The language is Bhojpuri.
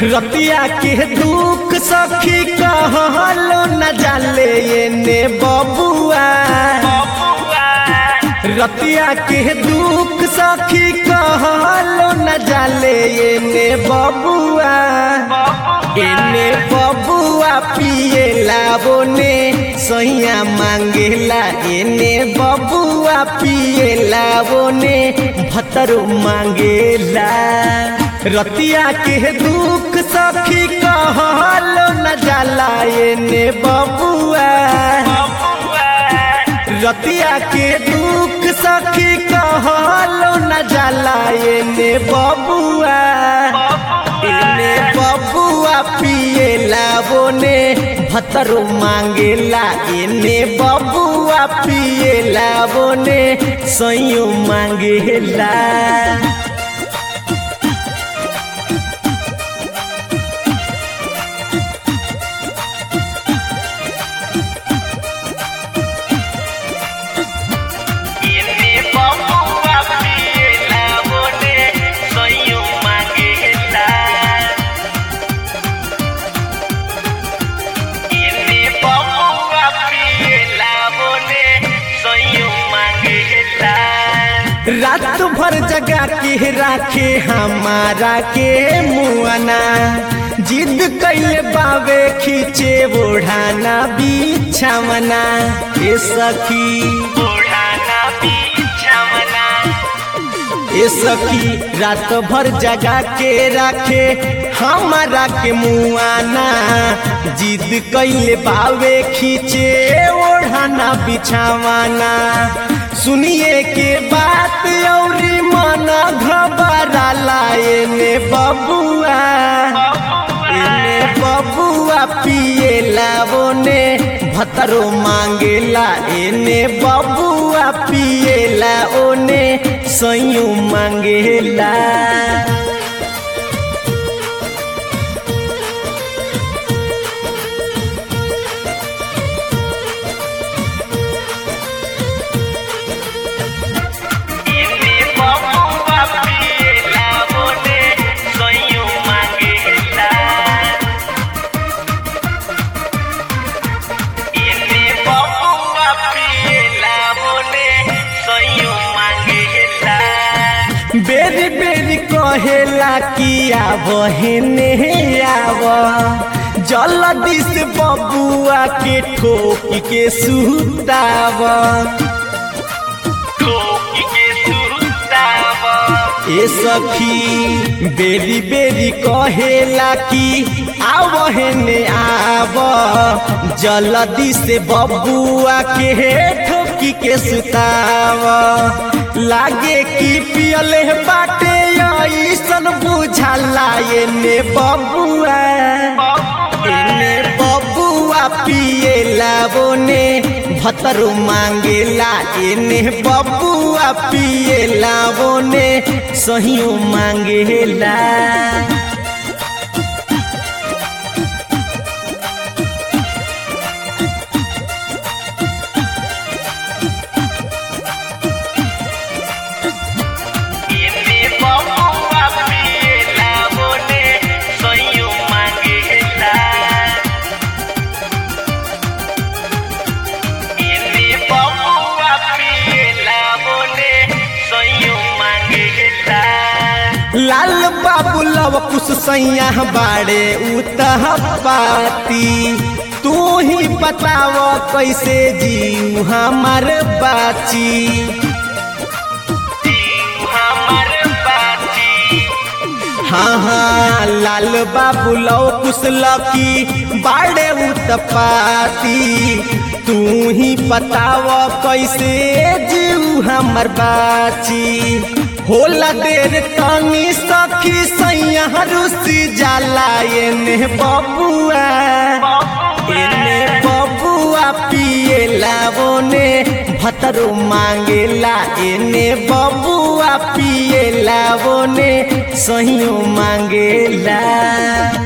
रतिया के दुख सखी कहलो न जाले एने बबुआ रतिया के दुख सखी कहलो न जाले एने बबुआ एने बबुआ पिए लाबोने सैया मांगेला एने बबुआ पिए लाबोने भतरो मांगेला रतिया के दुख सखी कहलो न जाला एने बबुआ रतिया के दुख सखी कहलो न जाला एने बबुआ एने बबुआ पिए लाबोने भतरो मांगेला एने बबुआ पिए लाबोने सैयो मांगेला Ini bumbuwa pila bone soyu mangila. Ini bumbuwa pila bone soyu mangila. रात भर जगा के राखे हमारा के मुआना जिद कैले बावे खींचे ओढ़ाना बिछावना ए सखी Burhana bichamana. ए सखी रात भर जगा के राखे हमारा के मुआना जिद कैले बावे खींचे ओढ़ाना बिछावाना सुनिए के बात औरी मन घबराला एने बबुआ एने बबुआ पिए लाबोने भतरो मांगेला एने बबुआ पिए ला ओने सैयो मांगेला Ini bumbuwa pila bone soyu mangila. Ini bumbuwa pila bone soyu mangila. बेरी बेरी कहेला कि आब हेने आब जल्दी से बबुआ के ठोक के सुताब Koki ke sutava. ए सखी बेरी बेरी कहेला कि आब हेने आब जल्दी से बबुआ के ठोकी के सुताब लागे कि पियले बाटे ऐसन बुझाला एने बबुआ एने बबुआ पिए लाबोने भतरो मांगेला एने बबुआ पिए लाबोने सहियो मांगेला Ini bumbuwa pila bone soyu mangila. Ini bumbuwa pila bone soyu mangila. लाल बाबू लव कुछ सैया बाड़े उतह पाती तू ही बताव कैसे जीव हमार बाची हमर बाती हाँ हाँ लाल बाबू लव कुछ लकी बाड़े उतपाती तू ही बताव कैसे जीव हमर बाची होला देर तनी सखी सैया रुसी जाला एने बबुआ एने बबुआ पिए लाबोने भतरो मांगेला एने बबुआ पिए लाबोने सहियो मांगेला